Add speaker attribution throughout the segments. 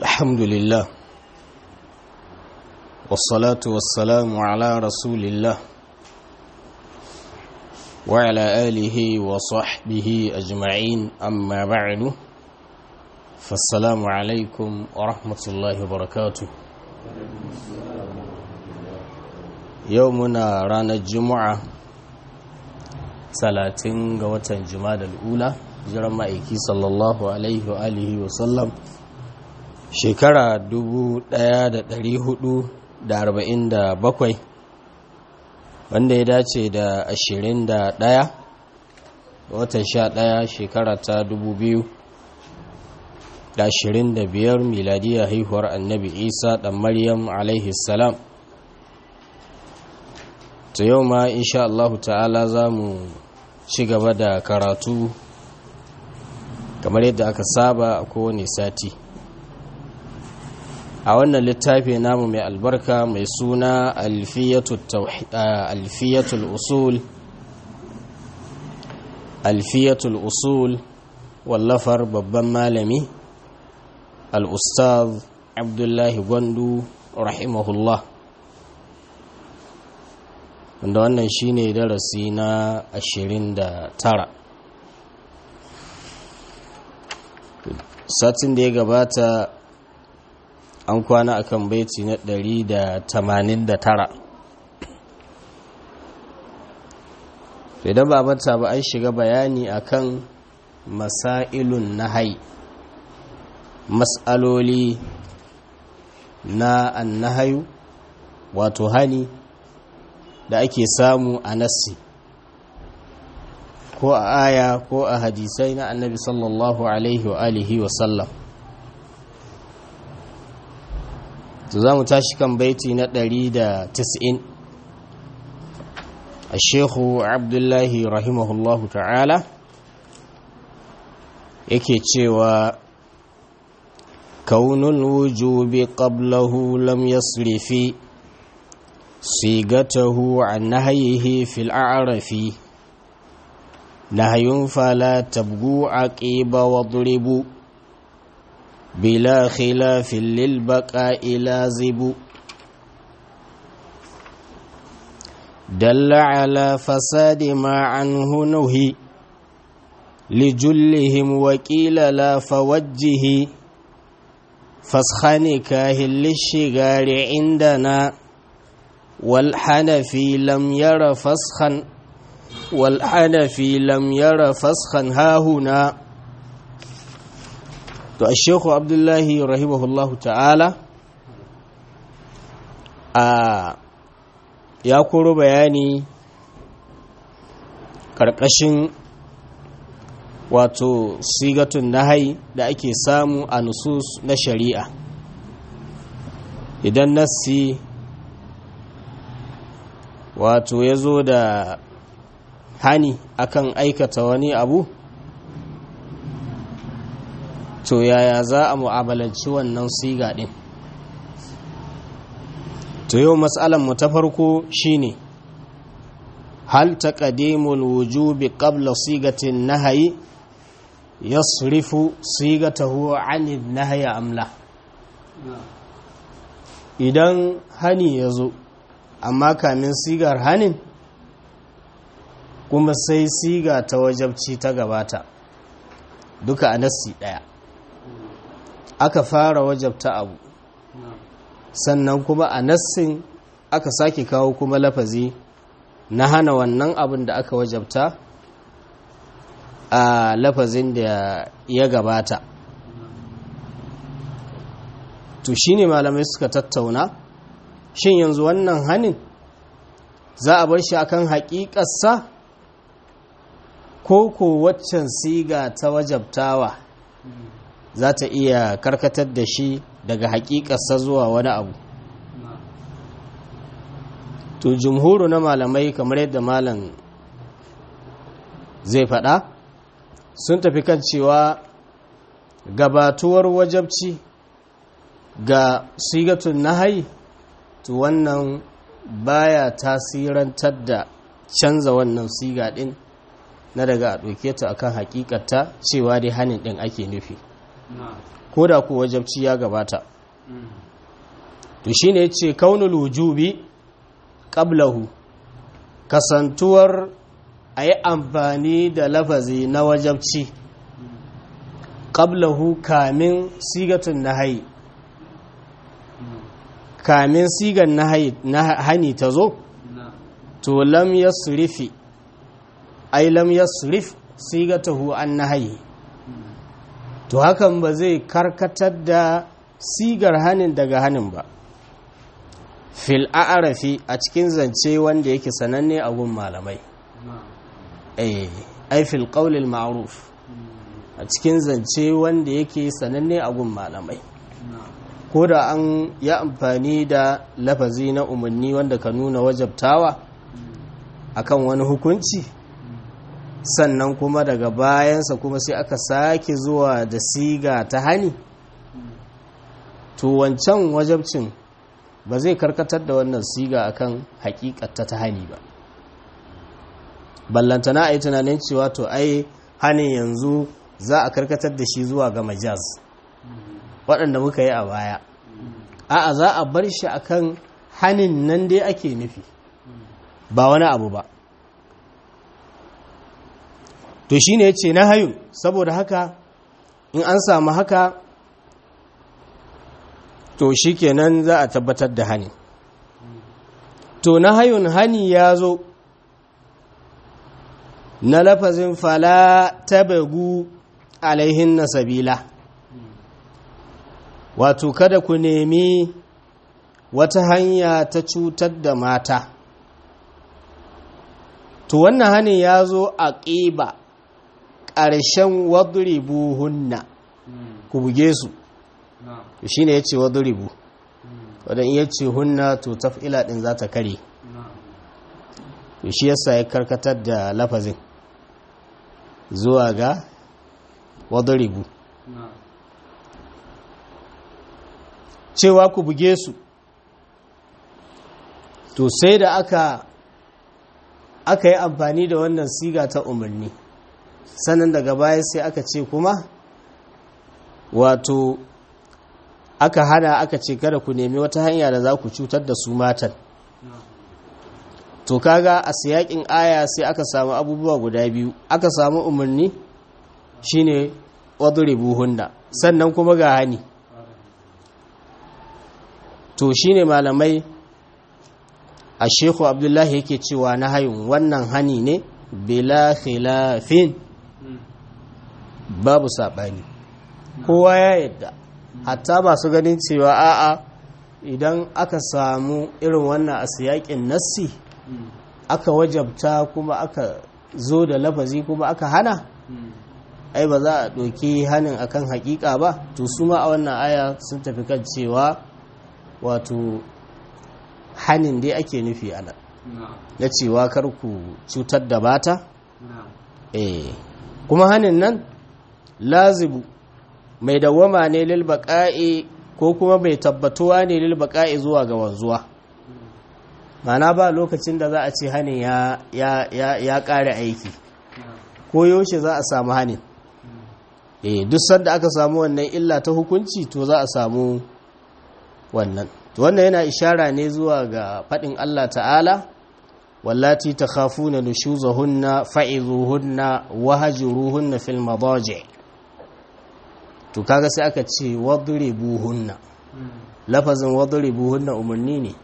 Speaker 1: الحمد لله والصلاة والسلام على رسول الله وعلى آله وصحبه أجمعين أما بعد فالسلام عليكم ورحمة الله وبركاته يومنا رانا الجمعة ثلاثين قوة جماد الأولى jiran ma'aiki sallallahu alaihi wa alihi wa sallam shekara 1447 wanda ya dace da 21 ga watan 11 shekara ta 2025 miladiya haihuwar annabi isa dan maryam alaihi salam ta yau ma insha Allah ta'ala za mu ci gaba da karatu kamar yadda aka saba a kowane sati a wannan littafi namu mai albarka mai suna alfiyatul usul alfiyatul usul wallafar babban malami al-ustaz abdullahi gwandu rahimahullah wanda wannan shine darasi na 29 satin da ya gabata an kwana akan baiti na 189 idan ba mata ba an shiga bayani akan masailun nahai mas'aloli na annahayu wato hani da ake samu a nassi ko a aya ko a hadisai na annabi sallallahu alaihi wa alihi wa sallam to za mu tashi kan baiti na 190 a shekhu abdullahi rahimahullahu ta'ala yake cewa kaunul wujubi qablahu lam yasrifi sigatahu an nahyihi fil a'rafi نهي فلا تبغوا عقيب واضربوا بلا خلاف للبقاء لازب دل على فساد ما عنه نهي لجلهم وكيل لا فوجه فسخ نكاه للشغار عندنا والحنفي لم ير فسخا والحنفي لم ير فسخا ها هنا to ashekhu abdullahi rahimahullahu ta'ala a ya koro bayani ƙarƙashin wato sigatun nahai da ake samu a nusus na shari'a idan nassi wato ya zo da hani akan aikata wani abu to yaya za a mu'amalanci wannan siga din to yau mu ta farko shine hal taqdimul wujubi qabla sigatin nahyi yasrifu sigatahu anil nahyi amla idan hani ya zo amma kamin sigar hanin kuma sai siga ta wajabci ta gabata duka a nassi ɗaya aka fara wajabta abu sannan kuma a nassin aka sake kawo kuma lafazi na hana wannan abin da aka wajabta a lafazin da ya gabata to shine malamai suka tattauna shin yanzu wannan hanin za a bar shi akan haƙiƙarsa ko ko waccan siga ta wajabtawa za ta iya karkatar da shi daga hakikarsa zuwa wani abu to jumhuru na malamai kamar yadda malam zai faɗa sun tafi kan cewa gabatuwar wajabci ga sigatun nahai to wannan baya tasirantar da canza wannan siga ɗin na daga a ɗauke ta akan hakikata cewa dai hanin ɗin ake nufi ko da ku wajabci ya gabata to shine yace kaunul wujubi qablahu kasantuwar ayi amfani da lafazi na wajabci qablahu kamin sigatun nahyi kamin sigan nahani ta zo to lam yasrifi ai lam yasrif sigatahu an nahyi to hakan ba zai karkatar da sigar hanin daga hanin ba fil a'rafi a cikin zance wanda yake sananne a gun malamai eh ai fil qawlil ma'ruf a cikin zance wanda yake sananne a gun malamai ko da an yi amfani da lafazi na umarni wanda ka nuna wajabtawa akan wani hukunci sannan kuma daga bayansa kuma sai aka sake zuwa da siga ta hani to wancan wajabcin ba zai karkatar da wannan siga akan hakikata ta hani ba ballantana a yi tunanin cewa to ai hanin yanzu za a karkatar da shi zuwa ga majaz waɗanda muka yi a baya a'a za a bar shi akan hanin nan dai ake nufi ba wani abu ba to shi ne ce na hayun saboda haka in an samu haka to shi kenan za a tabbatar da hani to na hayun hani ya zo na lafazin fala tabagu alaihin na sabila wato kada ku nemi wata hanya ta cutar da mata to wannan hanin ya zo a ƙiba ƙarshen wadribu hunna ku buge su shi ne ya ce wadribu wadda iya ce hunna to taf'ila ɗin za ta kare to shi yasa ya karkatar da lafazin zuwa ga wadribu cewa ku buge su to sai da aka aka yi amfani da wannan siga ta umarni sannan daga baya sai aka ce kuma wato aka hana aka ce kada ku nemi wata hanya da za ku cutar da su matan to kaga a siyakin aya sai aka samu abubuwa guda biyu aka samu umarni shine wadribu hunna sannan kuma ga hani to shine malamai a shehu abdullahi yake cewa na hayun wannan hani ne bila khilafin babu saɓani kowa ya yadda hatta masu ganin cewa a'a idan aka samu irin wannan a siyakin nassi aka wajabta kuma aka zo da lafazi kuma aka hana ai ba za a ɗauki hannun akan hakika ba to su ma a wannan aya sun tafi kan cewa wato hannun dai ake nufi a nan na cewa kar ku cutar da bata eh kuma hannun nan lazibu mai dawwama ne lil baqa'i ko kuma mai tabbatuwa ne lil baqa'i zuwa ga wanzuwa mana ba lokacin da za a ce hannun ya ya ya ya kare aiki ko yaushe za a samu hannun eh duk sanda aka samu wannan illa ta hukunci to za a samu wannan to wannan yana ishara ne zuwa ga faɗin Allah ta'ala wallati takhafuna nushuzahunna fa'izuhunna wahjuruhunna fil madaji to kaga sai aka ce wadribuhunna lafazin wadribuhunna umarni ne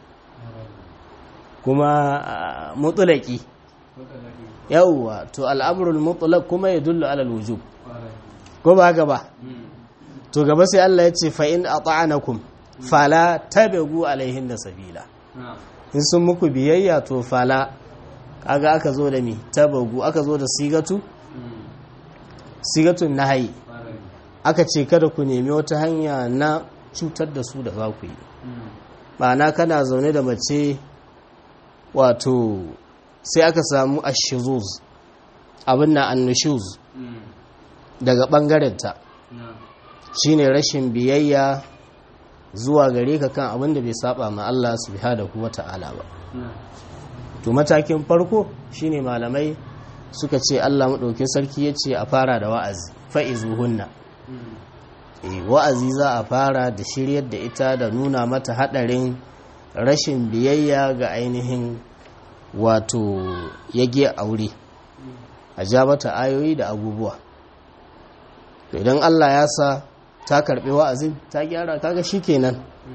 Speaker 1: kuma mutlaqi yawwa to al'amrul mutlaq kuma yadullu ala al-wujub ko ba gaba to gaba sai Allah ya ce fa in ata'anakum fala tabagu alaihin da sabila in sun muku biyayya to fala kaga aka zo da mi tabagu aka zo da sigatu sigatun nahayi aka ce kada ku nemi wata hanya na cutar da su da za ku yi ma'ana kana zaune da mace wato sai aka samu ashizuz abin na annushuz daga ɓangarenta shine rashin biyayya zuwa gare ka kan abin da bai saba ma Allah subhanahu wata'ala ba to matakin farko shine malamai suka ce Allah madaukin sarki yace a fara da wa'azi fa'izuhunna wa'azi za a fara da shiryar da ita da nuna mata hadarin rashin biyayya ga ainihin wato yage aure a ja mata ayoyi da abubuwa idan Allah ya sa ta karbi wa'azin ta gyara kaga shikenan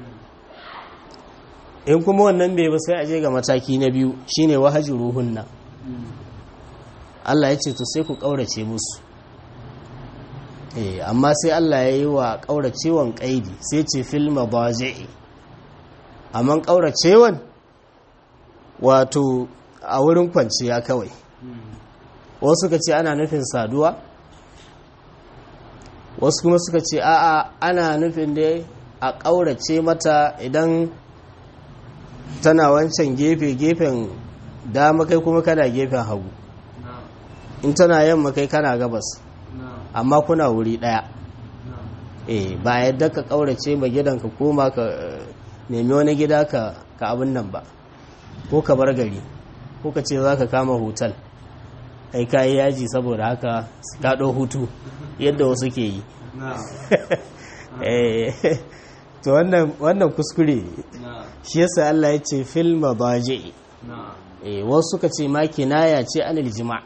Speaker 1: in kuma wannan bai ba sai a je ga mataki na biyu shine wahaji ruhunna Allah ya ce to sai ku kaurace musu eh amma sai Allah ya yi wa kauracewan kaidi sai ce fil madaji'i amma kauracewan wato a wurin kwanciya kawai wasu suka ce ana nufin saduwa wasu kuma suka ce a'a ana nufin da a ƙaurace mata idan tana wancan gefe-gefen dama kai kuma kana gefen hagu in tana yamma kai kana gabas amma kuna wuri ɗaya eh ba yadda ka ƙaurace ma gidan ka koma ka nemi wani gida ka abin nan ba ko ka bar gari ko ka ce za ka kama hotel kai kayi yaji saboda haka kaɗo hutu yadda wasu ke yi to wannan kuskure shi yasa Allah ya ce fil mabaji wasu suka ce ma kinaya ce anil jima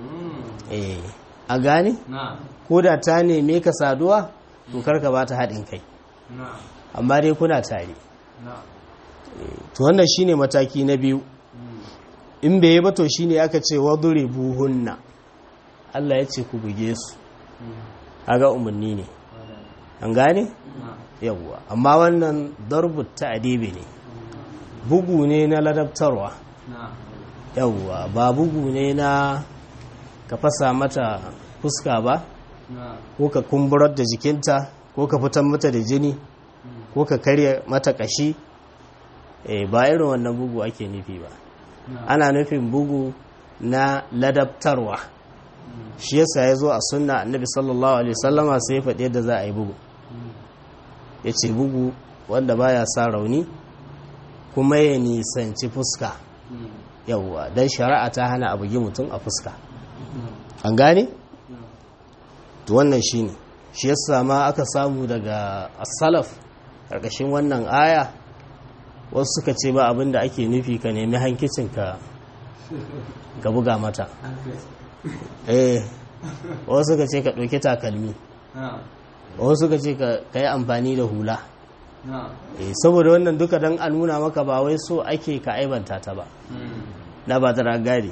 Speaker 1: a gane ko da ta neme ka saduwa to karka ba ta haɗin kai amma dai kuna tare to wannan shine mataki na biyu in bai yi ba to shine aka ce wadure buhunna Allah ya ce ku buge su aga umarni ne an gane yawwa amma wannan darbut ta'dibi ne bugu ne na ladabtarwa yawwa ba bugu ne na ka fasa mata fuska ba ko ka kumburar da jikinta ko ka fitar mata da jini ko ka karya mata kashi ba irin wannan bugu ake nufi ba ana nufin bugu na ladabtarwa shi yasa ya zo a sunna annabi sallallahu alaihi wasallama sai ya faɗi yadda za a yi bugu ya ce bugu wanda baya sa rauni kuma ya nisanci fuska yawwa don shari'a ta hana a bugi mutum a fuska an gane? to wannan shi ne shi yasa ma aka samu daga asalaf ƙarƙashin wannan aya wasu suka ce ba abin da ake nufi ka nemi hankicin ka ga buga mata eh wasu suka ce ka ɗauki takalmi wasu suka ce ka yi amfani da hula eh saboda wannan duka don a nuna maka ba wai so ake ka aibanta ta ba na ba ta ragari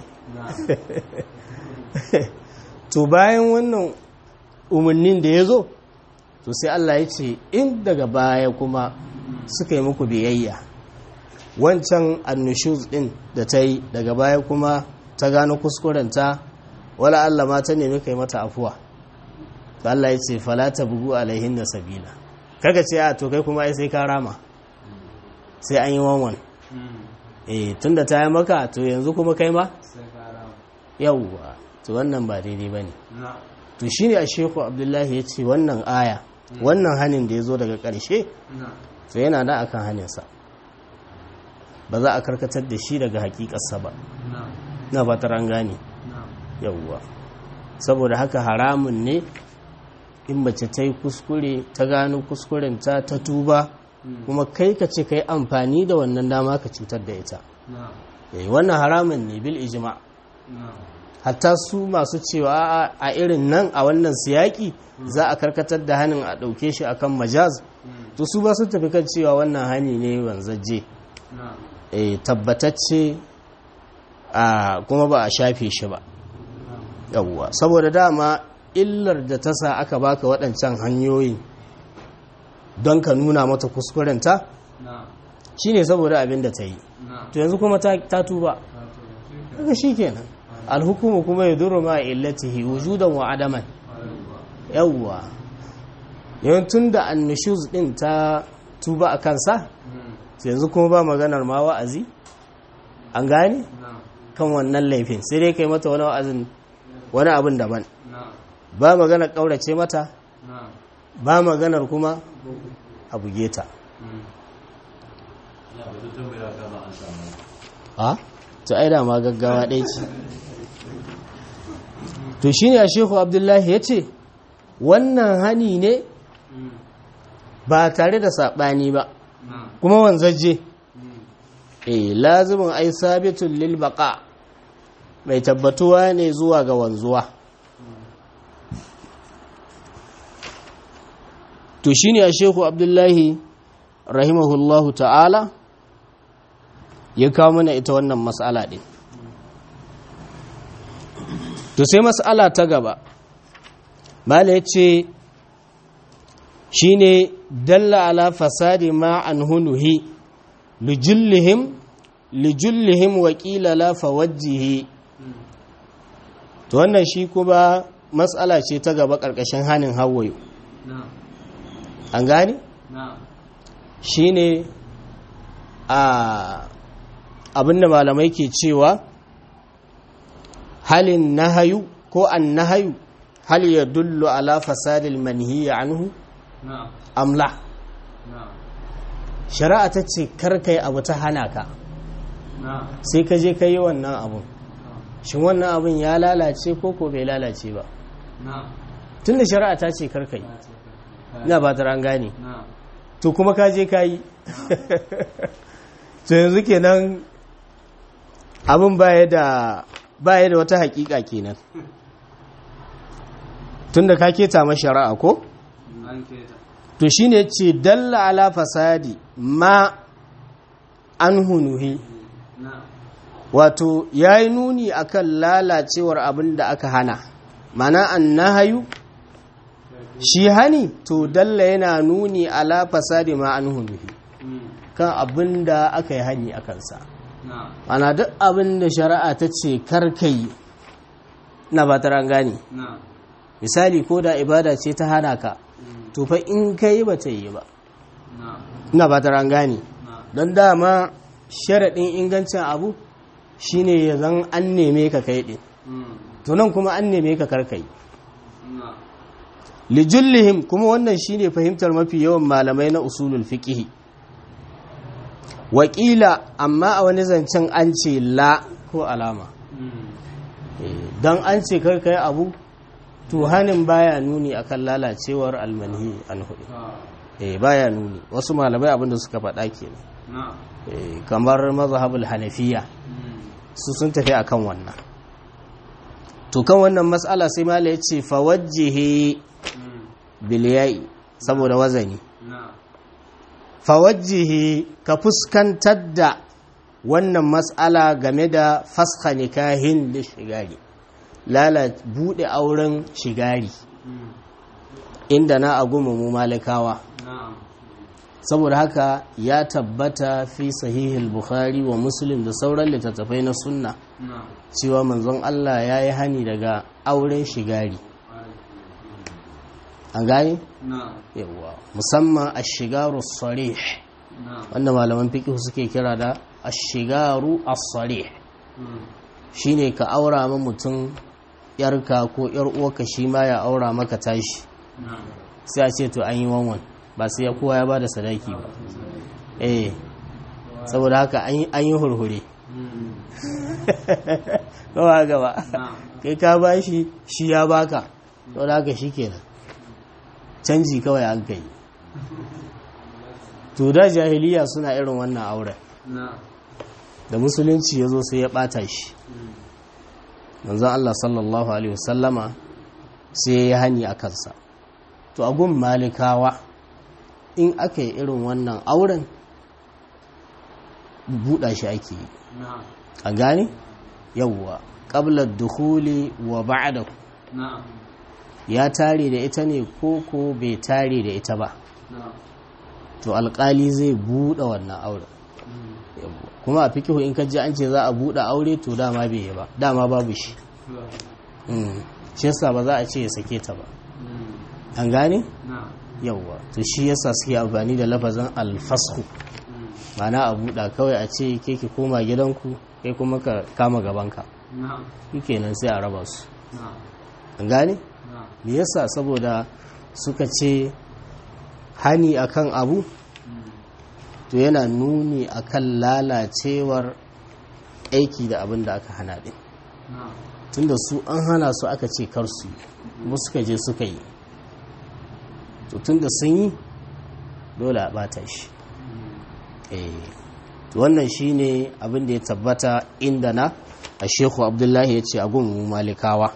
Speaker 1: to bayan wannan umarnin da ya zo to sai Allah ya ce in daga baya kuma suka yi muku biyayya wancan annushuz din da ta yi daga baya kuma ta gano kuskurenta wala Allah ma ta nemi kai mata afuwa to Allah ya ce fala ta bugu alaihin da sabila kaga ce a to kai kuma ai sai ka rama sai an yi wanwan eh tunda ta yi maka to yanzu kuma kai ma yawwa to wannan ba daidai bane to shine a shehu abdullahi ya ce wannan aya wannan hanin da ya zo daga ƙarshe to yana da akan haninsa ba za a karkatar da shi daga hakikarsa ba na fatar an gane yauwa saboda haka haramun ne in mace ta yi kuskure ta gano kuskurenta ta tuba kuma kai ka ce ka yi amfani da wannan dama ka cutar da ita wannan haramun ne bil ijma hatta su masu cewa a irin nan a wannan siyaki za a karkatar da hannun a ɗauke shi akan majaz to su ba su tafi kan cewa wannan hani ne wanzaje tabbatacce a kuma ba a shafe shi ba yawwa saboda dama illar da ta sa aka baka waɗancan hanyoyi don ka nuna mata kuskurenta shine saboda abin da ta yi to yanzu kuma ta tuba daga shi kenan alhukumu kuma ya duru ma illatihi wujudan wa adaman yawwa yawan tun da annushuz din ta tuba a kansa yanzu kuma ba maganar ma wa'azi an gane kan wannan laifin sai dai kai mata wani wa'azin wani abin daban ba maganar ƙaurace mata ba maganar kuma a buge ta a to ai da ma gaggawa ɗaya ce to shi ne a shehu abdullahi ya ce wannan hani ne ba tare da saɓani ba
Speaker 2: نعم
Speaker 1: kuma wanzaje eh lazimin ai sabitun lil baqa mai tabbatuwa ne zuwa ga wanzuwa to shine a shehu abdullahi rahimahullahu ta'ala ya kawo mana ita wannan mas'ala din to sai mas'ala ta gaba mala yace shine dalla ala fasadi ma an hunuhi lijullihim lijullihim wa qila la fawajjihi to wannan shi kuma matsala ce ta gaba karkashin hanin hawayo
Speaker 2: نعم
Speaker 1: an gane
Speaker 2: نعم
Speaker 1: shine a abinda malamai ke cewa halin nahayu ko an nahayu hal yadullu ala fasadil manhiya anhu
Speaker 2: نعم
Speaker 1: amla
Speaker 2: نعم
Speaker 1: shari'a ta ce karkai abu ta hana ka
Speaker 2: نعم
Speaker 1: sai ka je ka yi wannan abun shin wannan abun ya lalace ko ko bai lalace ba
Speaker 2: نعم
Speaker 1: tunda shari'a ta ce karkai ina ba ta an gane
Speaker 2: نعم
Speaker 1: to kuma ka je ka yi to yanzu kenan abin baya da baya da wata hakika kenan tunda ka keta ma shari'a ko
Speaker 2: an keta
Speaker 1: to shine ce dalla ala fasadi ma an hunuhi
Speaker 2: na'am
Speaker 1: wato ya yi nuni akan lalacewar abin da aka hana mana an nahayu shi hani to dalla yana nuni ala fasadi ma an hunuhi
Speaker 2: Mm.
Speaker 1: kan abin da aka yi hani a kansa
Speaker 2: na'am
Speaker 1: ana duk abin da shari'a ta ce karkai na ba ta gane
Speaker 2: na'am
Speaker 1: misali ko da ibada ce ta hana ka
Speaker 2: Mm.
Speaker 1: to fa in kai ba ta yi ba
Speaker 2: na'am
Speaker 1: ina ba ta gane
Speaker 2: na'am
Speaker 1: don dama sharaɗin ingancin abu shine ya zan an neme ka kai ɗin
Speaker 2: Mm.
Speaker 1: to nan kuma an neme ka karkai
Speaker 2: na'am
Speaker 1: lijullihim kuma wannan shine fahimtar mafi yawan malamai na usulul fiqh wakila amma a wani zancen an ce la ko alama
Speaker 2: Mm.
Speaker 1: don an ce karkai abu to hanin baya nuni akan lalacewar almanhi an hudu
Speaker 2: Ah.
Speaker 1: eh baya nuni wasu malamai abinda suka faɗa kenan
Speaker 2: na'am
Speaker 1: eh kamar mazhabul hanafiya
Speaker 2: Mm.
Speaker 1: su sun tafi akan wannan to kan wannan mas'ala sai mala ya ce fawajjihi
Speaker 2: Mm.
Speaker 1: biliyai saboda wazani
Speaker 2: na'am
Speaker 1: fawajjihi ka fuskantar da wannan mas'ala game da fasha nikahin da shigari lala bude auren shigari
Speaker 2: Mm.
Speaker 1: inda na aguma mu malikawa
Speaker 2: na'am
Speaker 1: saboda haka ya tabbata fi sahihul bukhari wa muslim da sauran littattafai na sunna
Speaker 2: na'am
Speaker 1: cewa manzon Allah ya yi hani daga auren shigari an gane
Speaker 2: na'am
Speaker 1: yawwa musamman ashigaru sarih
Speaker 2: na'am
Speaker 1: wanda malaman fiqh suke kira da ashigaru as-sarih
Speaker 2: Mm.
Speaker 1: shine ka aura ma mutum yarka ko yar uwarka shi ma ya aura maka tashi
Speaker 2: na'am
Speaker 1: sai a ce to an yi wanwan ba sai ya kowa ya bada sadaki ba eh saboda haka an yi- an yi hurhure
Speaker 2: Mm.
Speaker 1: kawa gaba
Speaker 2: na'am
Speaker 1: kai ka bashi shi ya baka saboda haka shikenan canji kawai an kai to da jahiliya suna irin wannan auren
Speaker 2: na'am
Speaker 1: da musulunci ya zo sai ya bata shi
Speaker 2: Mm.
Speaker 1: manzon Allah sallallahu alaihi wasallama sai ya yi hani a kansa to a gun malikawa in aka yi irin wannan auren buɗa shi ake yi
Speaker 2: na'am
Speaker 1: a gane yawwa ƙablar duhuli wa ba'da
Speaker 2: na'am
Speaker 1: ya tare da ita ne ko ko bai tare da ita ba
Speaker 2: na'am
Speaker 1: to alƙali zai buɗe wannan auren
Speaker 2: Mm.
Speaker 1: yawwa kuma a fikihu in ka ji an ce za a buɗe aure to dama bai yi ba dama babu shi
Speaker 2: Sure.
Speaker 1: Mm. shi yasa ba za a ce ya sake ta ba
Speaker 2: Mm.
Speaker 1: an gane
Speaker 2: na'am
Speaker 1: yawwa to shi yasa suke amfani da lafazin alfasku
Speaker 2: Mm.
Speaker 1: mana a buɗa kawai a ce ke ki koma gidanku kai kuma ka kama gabanka
Speaker 2: na'am
Speaker 1: kenan sai a raba su
Speaker 2: na'am
Speaker 1: an gane
Speaker 2: na'am
Speaker 1: me yasa saboda suka ce hani akan abu
Speaker 2: Mm.
Speaker 1: to yana nuni akan lalacewar aiki da abin da aka hana din
Speaker 2: na'am
Speaker 1: tunda su an hana su aka ce kar su yi kuma suka je suka yi to tun da sun yi dole a bata shi eh to wannan shine abin da ya tabbata inda na a shehu abdullahi ya ce a gun malikawa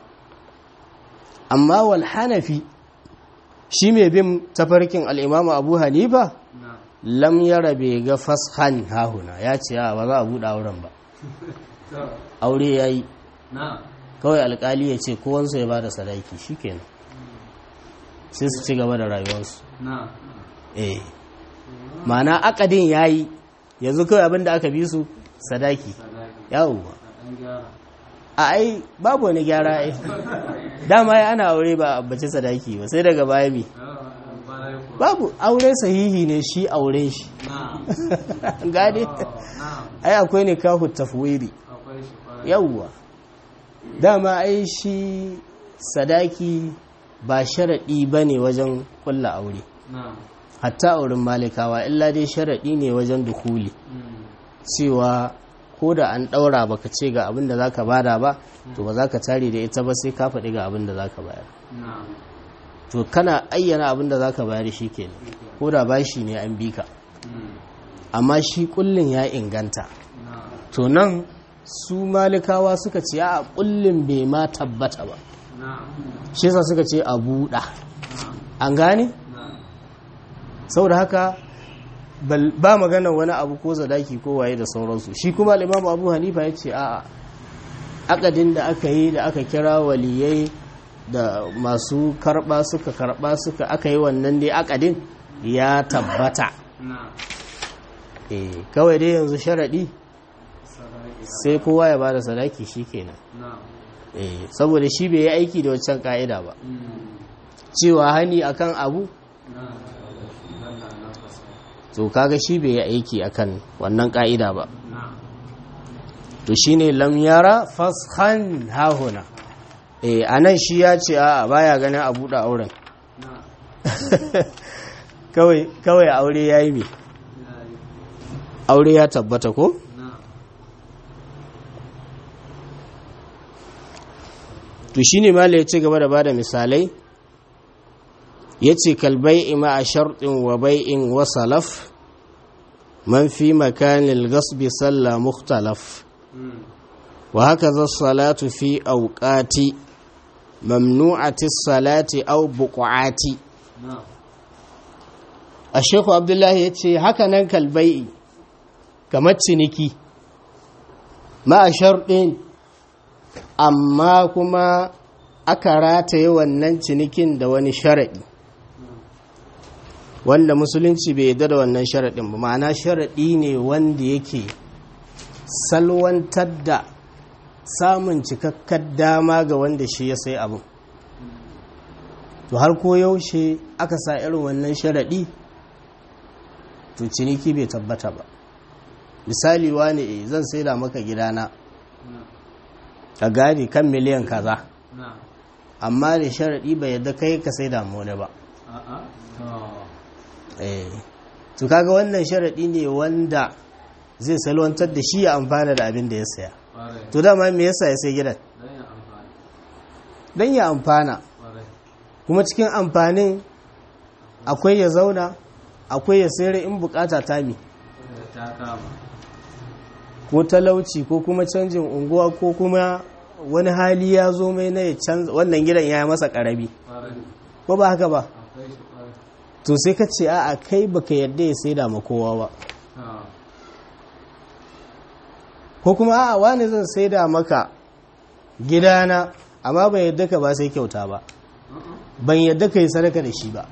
Speaker 1: amma wal hanafi shi mai bin tafarkin al'imamu abu hanifa
Speaker 2: na'am
Speaker 1: lam yara bai ga fashan hahuna ya ce a ba za a buɗe auren ba
Speaker 2: to
Speaker 1: aure ya yi
Speaker 2: na'am
Speaker 1: kawai alkali ya ce kowansu ya ba da sadaki shi kenan sai su ci gaba da rayuwarsu
Speaker 2: na'am
Speaker 1: eh ma'ana akadin ya yi yanzu kawai abin da aka bi su sadaki
Speaker 2: sadaki
Speaker 1: yawwa
Speaker 2: a ɗan gyara
Speaker 1: a ai babu wani gyara ai dama ya ana aure ba a bace sadaki ba sai daga baya mi
Speaker 2: yawa barai kuwa
Speaker 1: babu aure sahihi ne shi auren shi
Speaker 2: na'am
Speaker 1: gane
Speaker 2: Oh, na'am
Speaker 1: ai akwai ne kahu tafwiri
Speaker 2: akwai shi kwarai
Speaker 1: yawwa dama ai shi sadaki ba sharaɗi ba ne wajen kulla aure
Speaker 2: na'am
Speaker 1: hatta auren malikawa illa dai sharaɗi ne wajen dukuli
Speaker 2: Mm.
Speaker 1: cewa ko da an ɗaura baka ce ga abin da zaka bada ba to ba za ka tare da ita ba sai ka faɗi ga abin da zaka bayar
Speaker 2: na'am
Speaker 1: to kana ayyana abin da zaka bayar shi kenan ko da bashi ne an bi ka
Speaker 2: Mm.
Speaker 1: amma shi kullin ya inganta
Speaker 2: na'am
Speaker 1: to nan su malikawa suka ce a kullin bai ma tabbata ba
Speaker 2: na'am
Speaker 1: shi yasa suka ce a buɗa
Speaker 2: na'am
Speaker 1: an gane
Speaker 2: na'am
Speaker 1: saboda haka bal- ba magana wani abu ko zadaki ko waye da sauransu shi kuma al'imamu abu hanifa ya ce a'a akadin da aka yi da aka kira waliyai da masu karba suka karba suka aka yi wannan dai akadin ya tabbata
Speaker 2: na'am
Speaker 1: eh kawai dai yanzu sharaɗi
Speaker 2: sadaki
Speaker 1: sai kowa ya bada sadaki shikenan
Speaker 2: na'am
Speaker 1: eh saboda shi bai yi aiki da waccan ka'ida ba
Speaker 2: Mm.
Speaker 1: cewa hani akan abu
Speaker 2: na'am lalla na fasa
Speaker 1: to kaga shi bai yi aiki akan wannan ka'ida ba
Speaker 2: na'am
Speaker 1: to shine lam yara fashan hahuna eh anan shi ya ce a baya ganin a buɗe auren
Speaker 2: na'am
Speaker 1: kawai kawai aure yayi me
Speaker 2: yayi
Speaker 1: aure ya tabbata ko
Speaker 2: na'am
Speaker 1: to shine mala ya ci gaba da bada misalai yace kalbai ma a sharɗin wa bai'in wa salaf man fi makanil gasbi salla mukhtalaf
Speaker 2: Mm.
Speaker 1: wa hakaza salatu fi awqati mamnu'ati salati aw buqati
Speaker 2: na'am
Speaker 1: a sheku abdullahi ya ce haka nan kalbai kamar ciniki ma a sharɗin amma kuma aka rataye wannan cinikin da wani sharaɗi wanda musulunci bai yarda da wannan sharaɗin ba ma'ana sharaɗi ne wanda yake salwantar da samun cikakkar dama ga wanda shi ya sai abin to har ko yaushe aka sa irin wannan sharaɗi to ciniki bai tabbata ba misali wani eh, zan saida maka gidana
Speaker 2: na'am
Speaker 1: ka gane kan miliyan kaza
Speaker 2: na'am
Speaker 1: amma da sharaɗi bai yadda kai ka saida mu wani ba
Speaker 2: a'a to
Speaker 1: eh to kaga wannan sharaɗi ne wanda zai salwantar da shi ya amfana da abin da ya saya
Speaker 2: kwarai
Speaker 1: to dama me yasa ya sai gidan
Speaker 2: dan ya amfani
Speaker 1: don ya amfana
Speaker 2: kwarai
Speaker 1: kuma cikin amfanin akwai ya zauna akwai ya sayar in bukata ta mi
Speaker 2: da ta kama
Speaker 1: ko talauci ko kuma canjin unguwa ko kuma wani hali ya zo mai na ya canza wannan gidan ya yi masa karabi
Speaker 2: kwarai
Speaker 1: ko ba haka ba
Speaker 2: akwai shi kwarai
Speaker 1: to sai ka ce a'a kai baka yadda ya saida ma kowa ba
Speaker 2: to
Speaker 1: ko kuma a'a wani zan saida maka gidana amma ban yadda ka ba sai kyauta ba ban yadda ka yi sadaka da shi ba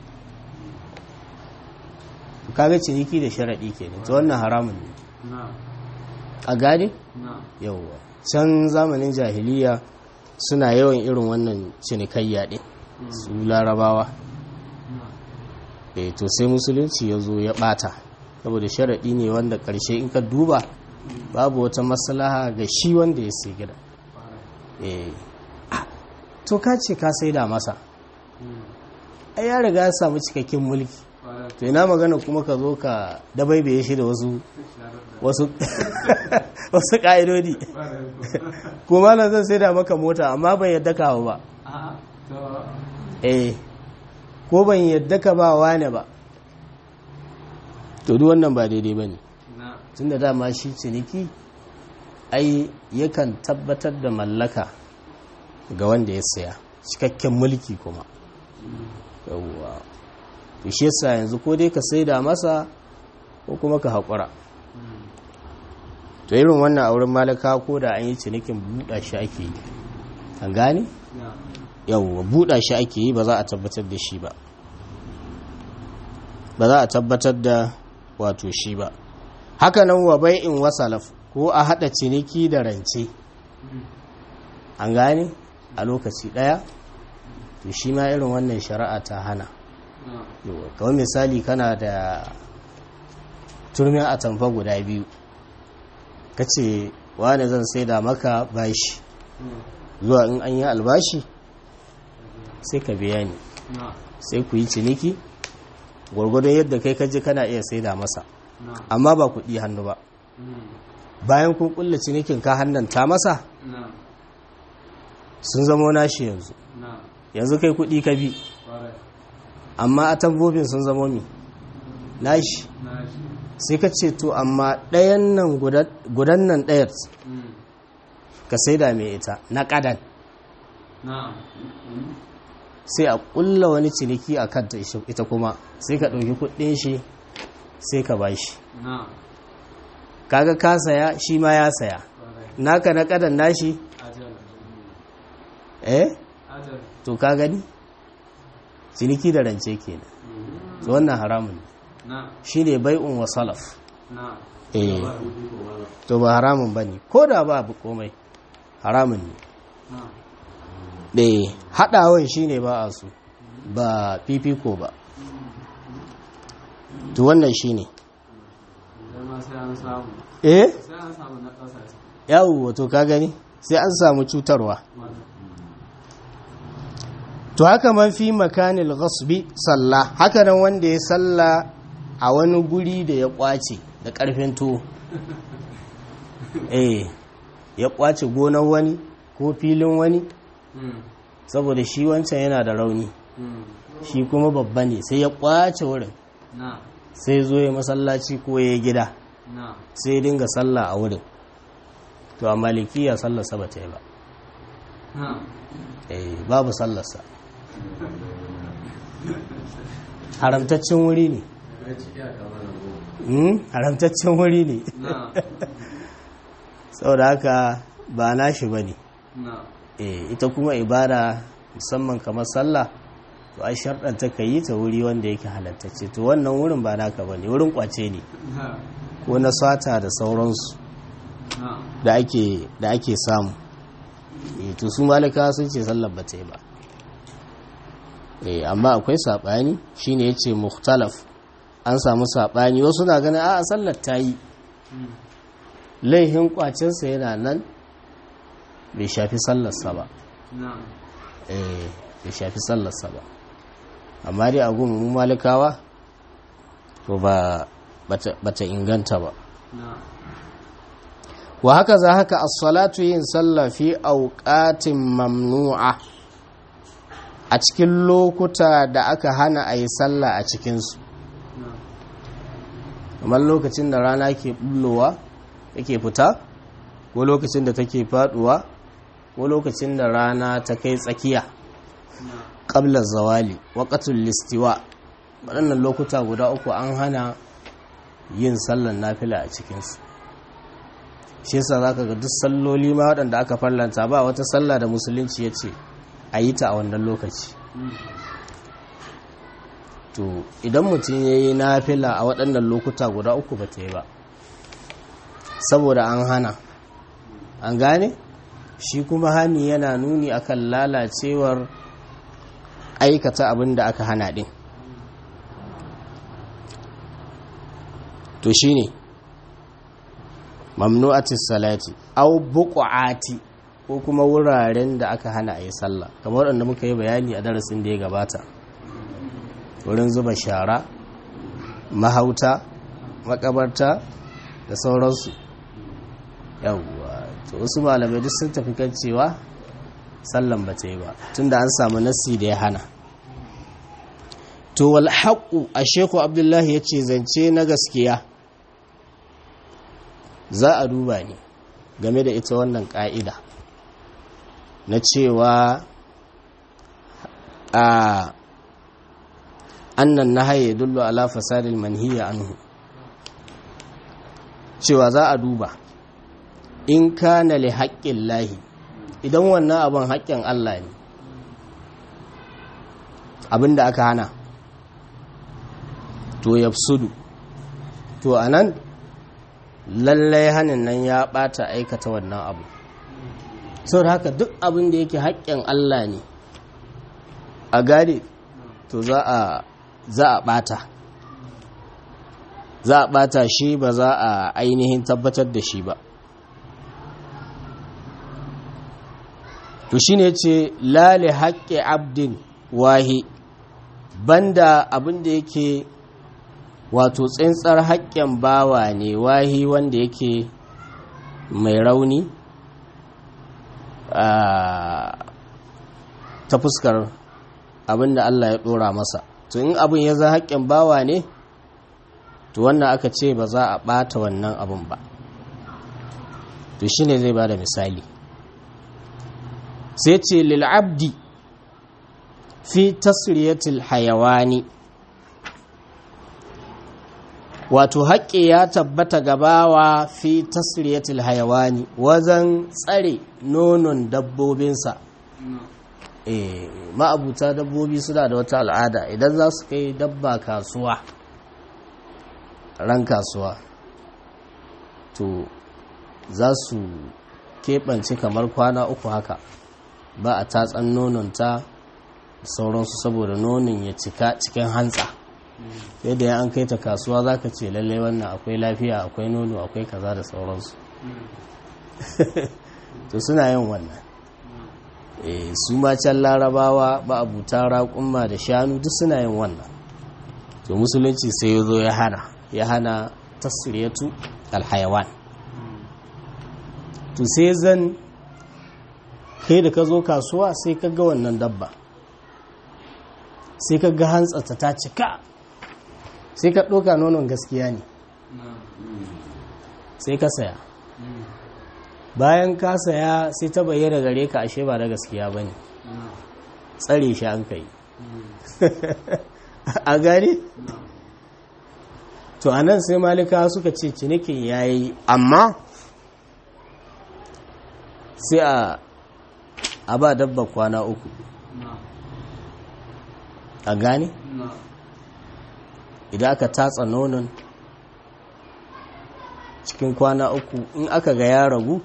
Speaker 1: to kaga ciniki da sharaɗi kenan to wannan haramun ne
Speaker 2: na'am
Speaker 1: a gane
Speaker 2: na'am
Speaker 1: yauwa can zamanin jahiliya suna yawan irin wannan cinikayya ɗin su larabawa
Speaker 2: na'am
Speaker 1: eh to sai musulunci ya zo ya ɓata saboda sharaɗi ne wanda ƙarshe in ka duba babu wata maslaha ga shi wanda ya sai gida
Speaker 2: kwarai
Speaker 1: eh ah, to ka ce ka saida masa
Speaker 2: Mm.
Speaker 1: ai ya riga ya samu cikakken mulki
Speaker 2: kwarai
Speaker 1: to ina magana kuma ka zo ka dabaibaye shi da wasu
Speaker 2: sharar da
Speaker 1: wasu wasu ƙa'idodi
Speaker 2: kwarai
Speaker 1: ko malam zan saida maka mota amma ban yadda kawo ba
Speaker 2: a'a to
Speaker 1: eh ko ban yadda ka ba wane ba to duk wannan ba daidai ba ne
Speaker 2: na
Speaker 1: tun da dama shi ciniki ai yakan tabbatar da mallaka ga wanda ya saya cikakken mulki kuma yawwa to shi yasa yanzu ko dai ka saida masa ko kuma ka haƙura to irin wannan auren malaka ko da an yi cinikin buɗa shi ake yi an gane
Speaker 2: na
Speaker 1: yawwa buɗa shi ake yi ba za a tabbatar da shi ba ba za a tabbatar da wato shi ba hakanan wa bai'in wasalaf ko a haɗa ciniki da rance an gane a lokaci ɗaya to shi ma irin wannan shari'a ta hana
Speaker 2: na
Speaker 1: Yawwa, kamar misali kana da turmin atamfa guda biyu ka ce wane zan saida maka bashi zuwa in an yi albashi sai ka biya ni
Speaker 2: na
Speaker 1: sai ku yi ciniki gwargwadon yadda kai kaji kana iya saida masa
Speaker 2: na
Speaker 1: amma ba kuɗi hannu ba bayan kun kulle cinikin ka hannanta masa
Speaker 2: na
Speaker 1: sun zamo nashi yanzu
Speaker 2: na
Speaker 1: yanzu kai kuɗi ka bi
Speaker 2: kwarai
Speaker 1: amma a tambobin sun zamo mi nashi
Speaker 2: na shi
Speaker 1: sai ka ce to amma ɗayan nan guda- gudan nan ɗayar ka saida mai ita na ƙadan
Speaker 2: na
Speaker 1: sai a ƙulla wani ciniki a kanta ishi- ita kuma sai ka ɗauki kuɗin shi sai ka bashi
Speaker 2: na
Speaker 1: kaga ka saya shi ma ya saya
Speaker 2: kwarai
Speaker 1: naka na ƙadan nashi
Speaker 2: ajal
Speaker 1: eh
Speaker 2: ajal
Speaker 1: to ka gani ciniki da rance kenan to wannan haramun ne
Speaker 2: na
Speaker 1: shine bai'un wa salaf
Speaker 2: na
Speaker 1: eh to ba haramun bane ko da ba abu komai haramun ne
Speaker 2: na
Speaker 1: eh hadawan shine ba a so ba fifiko ba to wannan shine
Speaker 2: idan ma sai an samu
Speaker 1: eh
Speaker 2: sai an samu na ƙasa
Speaker 1: yawo to ka gani sai an samu cutarwa
Speaker 2: wanda
Speaker 1: to haka man fi makanil ghasbi sallah haka nan wanda ya salla a wani guri da ya kwace da karfin tuwo eh ya kwace gonar wani ko filin wani saboda shi wancan yana da rauni shi kuma babba ne sai ya kwace wurin
Speaker 2: na
Speaker 1: sai zo ya masallaci ko ya gida
Speaker 2: na
Speaker 1: sai ya dinga sallah a wurin to a malikiya sallarsa ba ta yi ba
Speaker 2: na
Speaker 1: eh babu sallarsa haramtaccen wuri ne Hmm, haramtaccen wuri ne
Speaker 2: na
Speaker 1: saboda haka ba nashi ba ne
Speaker 2: na
Speaker 1: ita kuma ibada musamman kamar sallah to ai sharɗanta ka yi ta wuri wanda yake halattacce to wannan wurin ba naka ba ne wurin kwace ne
Speaker 2: na
Speaker 1: ko na sata da sauransu
Speaker 2: na
Speaker 1: da ake da ake samu Eh, to su malika sun ce sallar ba ta yi ba Eh, amma akwai saɓani shine ya ce mukhtalaf an samu saɓani wasu na ganin a sallar ta yi laihin kwacinsa yana nan bai shafi sallarsa ba
Speaker 2: na
Speaker 1: eh bai shafi sallarsa ba amma dai a gun mu malikawa to ba bata, bata inganta ba
Speaker 2: na
Speaker 1: wa haka za haka as-salatu yin sallah fi awqatin mamnu'a a cikin lokuta da aka hana a yi sallah a cikinsu
Speaker 2: na
Speaker 1: kamar lokacin da rana ke bullowa take fita ko lokacin da take faduwa ko lokacin da rana ta kai tsakiya
Speaker 2: na
Speaker 1: ƙablar zawali waƙatul listiwa waɗannan lokuta guda uku an hana yin sallan nafila a cikinsu shi yasa za ka ga duk salloli ma waɗanda aka farlanta ba wata sallah da musulunci ya ce a yi ta a wannan lokaci to idan mutum ya yi nafila a waɗannan lokuta guda uku ba ta yi ba saboda an hana an gane shi kuma hani yana nuni akan lalacewar aikata abin da aka hana ɗin to shi ne mamnu'atis salati au buƙa'ati ko kuma wuraren da aka hana a yi sallah kamar waɗanda muka yi bayani a darasin da ya gabata wurin zuba shara mahauta makabarta da sauransu yawwa to wasu malamai duk sun tafi kan cewa sallan ba ta yi ba tunda an samu nassi da ya hana to wal haqqu a sheku abdullahi ya ce zance na gaskiya za a duba ne game da ita wannan ƙa'ida na cewa a annan na haye dullo ala fasadil manhiya anhu cewa za a duba in kana li haƙƙin lahi idan wannan abin haƙƙin Allah ne abin da aka hana to ya sudu to a nan lallai hannun nan ya ɓata aikata wannan abu sau da haka duk abin da yake haƙƙin Allah ne a gane to za a ɓata za a ɓata shi ba za a ainihin tabbatar da shi ba to shi ne ce lale haƙƙi abdin wahi banda abin da yake wato tsintsar haƙƙin bawa ne wahi wanda yake mai rauni ta fuskar abin da Allah ya ɗora masa to in abin ya za haƙƙin bawa ne to wannan aka ce ba za a ɓata wannan abin ba to shi ne zai ba da misali sai ce lil'abdi fi tasriyatil hayawani wato haƙƙi ya tabbata gabawa fi tasriyatil hayawani wajen tsare nonon dabbobinsa e, ma'abuta dabbobi suna da wata al'ada idan za su kai dabba kasuwa ran kasuwa to za su keɓance kamar kwana uku haka ba a tatsan nononta sauransu saboda nonon ya cika cikin hantsa yadda ya an kai ta kasuwa za ka ce lalle wannan akwai lafiya akwai nono akwai kaza da sauransu to suna yin wannan su ma can larabawa ba abuta raƙumma da shanu duk suna yin wannan to musulunci sai ya zo ya hana ya hana tasiriyatu alhayawan to sai zan kai da ka zo kasuwa sai ka ga wannan dabba sai ka ga hantsata ta cika sai ka ɗoka nonon gaskiya ne sai ka saya bayan ka saya sai ta bayyana gare ka ashe ba da gaskiya ba ne tsare shi an kai a gari to anan sai malika suka ce cinikin ya yi amma sai a a ba dabba kwana uku a gane idan aka tatsa nonon cikin kwana uku in aka ga ya ragu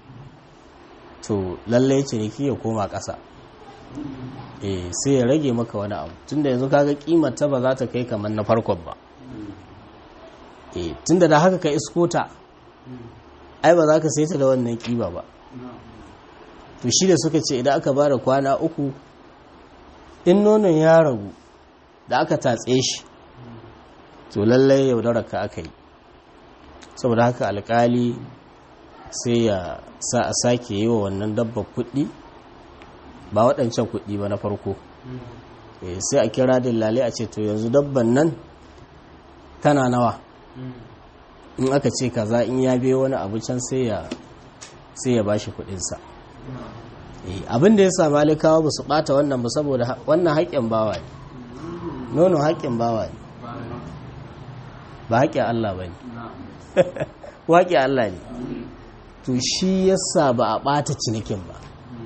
Speaker 1: to lallai ciniki ya koma ƙasa eh sai ya rage maka wani abu tunda yanzu kaga kimata ba za ta kai kamar na farkon ba eh tunda da haka ka iskota ai ba za ka saita da wannan kiba ba to shi da suka ce idan aka ba da kwana uku in nonon ya ragu da aka tatse shi to lallai yaudarar ka aka yi saboda haka alkali sai ya sa a sake yi wa wannan dabba kuɗi ba waɗancan kuɗi ba na farko sai a kira dillale a ce to yanzu dabban nan tana nawa in aka ce kaza in ya biyo wani abu can sai ya ba shi kuɗinsa abin da ya sa malikawa ba su ɓata wannan ba saboda wannan haƙƙin bawa ne nono haƙƙin bawa ne ba haƙƙin Allah ba ne waƙi Allah ne to shi yasa ba a ɓata cinikin ba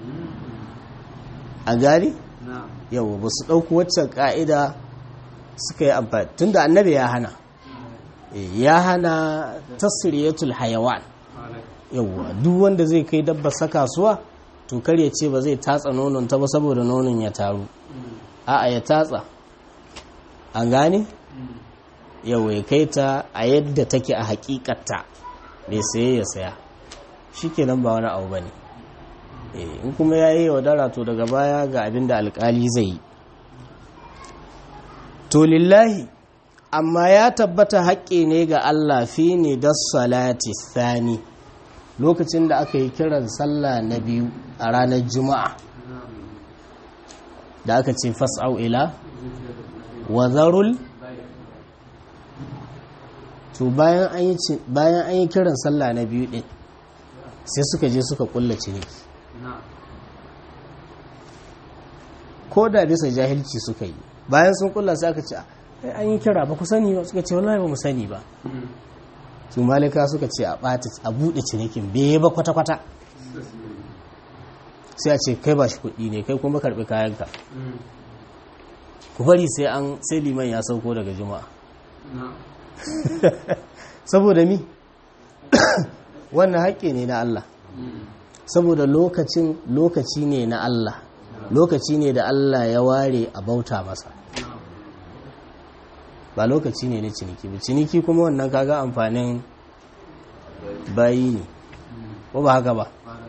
Speaker 1: a gari yau ba su ɗauku waccan ƙa'ida suka yi amfani tun da annabi ya hana ya hana tasiriyatul hayawan yauwa duk wanda zai kai dabba sa kasuwa to kar ya ce ba zai tatsa nonon ta ba saboda nonon ya taru a'a ya tatsa an gane yau ya kai ta a yadda take a hakikatta mai saye ya saya shi kenan ba wani abu ba ne in kuma ya yi yaudara to daga baya ga abin da alkali zai yi to lillahi amma ya tabbata haƙƙi ne ga Allah fi ne da salati thani lokacin da aka yi kiran sallah na biyu a ranar juma'a da aka ce fas'au ila wazarul to bayan an yi ci- bayan an yi kiran sallah na biyu din sai suka je suka kulla ciniki
Speaker 2: na'am
Speaker 1: ko da bisa jahilci suka yi bayan sun kulla sai aka ce "Ai, an yi kira ba ku sani ba suka ce wallahi ba mu sani ba su malika suka ce a ɓata a buɗe cinikin bai ba kwata-kwata sai a ce kai ba shi kuɗi ne kai kuma karɓi kayanka ku bari sai an sai liman ya sauko daga juma'a
Speaker 2: na'am
Speaker 1: saboda mi wannan haƙƙi ne na Allah saboda lokacin lokaci ne na Allah lokaci ne da Allah ya ware a bauta masa
Speaker 2: na'am
Speaker 1: ba lokaci ne na ciniki ba ciniki kuma wannan kaga amfanin bayi ne ko ba haka ba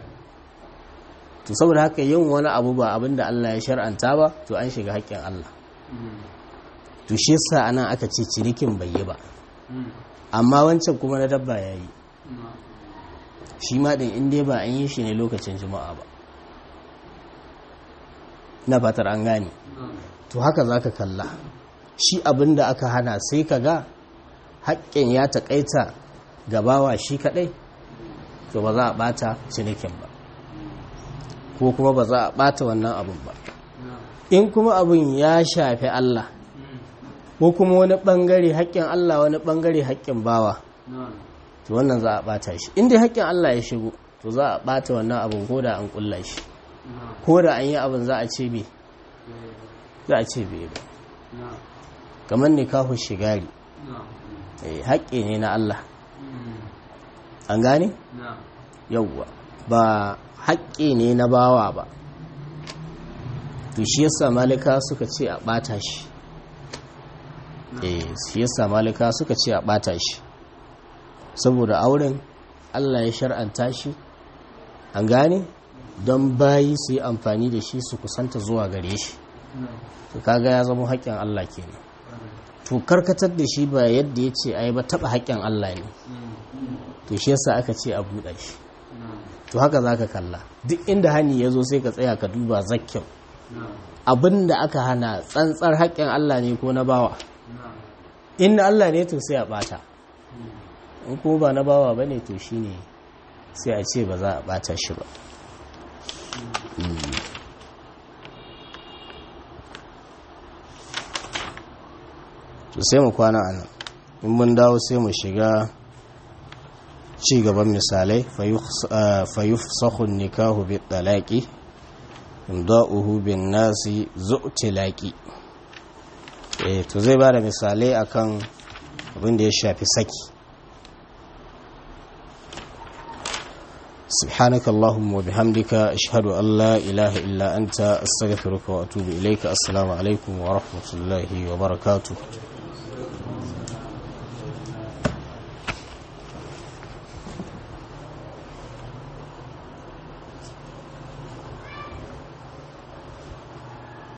Speaker 1: to saboda haka yin wani abu ba abin da Allah ya shar'anta ba to an shiga haƙƙin Allah to shi yasa anan aka ce cinikin bai yi ba amma wancan kuma na dabba ya yi shi ma ɗin in dai ba an yi shi ne lokacin juma'a ba na fatar an gane to haka za ka kalla shi abin da aka hana sai ka ga haƙƙin ya taƙaita gabawa shi kaɗai to ba za a ɓata cinikin ba ko kuma ba za a ɓata wannan abin ba in kuma abin ya shafi Allah ko kuma wani ɓangare haƙƙin Allah wani ɓangare haƙƙin bawa to wannan za a ɓata shi inda haƙƙin Allah ya shigo to za a ɓata wannan abin ko da an ƙulla shi ko da an yi abin za a ce me za a ce bai ba kamar nikahu shigari eh, haƙƙi ne na Allah an gane yauwa ba haƙƙi ne na bawa ba to shi yasa malika suka ce a ɓata shi eh shi yasa malika suka ce a ɓata shi saboda auren Allah ya shar'anta shi an gane don bayi su yi amfani da shi su kusanta zuwa gare shi to kaga ya zama haƙƙin Allah kenan to karkatar da shi ba yadda ya ce ai ba taɓa haƙƙin Allah ne to shi yasa aka ce a buɗe shi to haka za ka kalla duk inda hani ya zo sai ka tsaya ka duba zakkyau abin da aka hana tsantsar haƙƙin Allah ne ko na bawa in na Allah ne to sai a ɓata in kuma ba na bawa ba ne to shi ne sai a ce ba za a ɓata shi ba Mm. to sai mu kwana a nan in mun dawo sai mu shiga ci gaban misalai fayufsahun nikahu bi talaqi imda'uhu bin nasi zu'tilaqi eh to zai bada misalai akan abin da ya shafi saki سبحانك اللهم وبحمدك أشهد أن لا إله إلا أنت أستغفرك وأتوب إليك السلام عليكم ورحمة الله وبركاته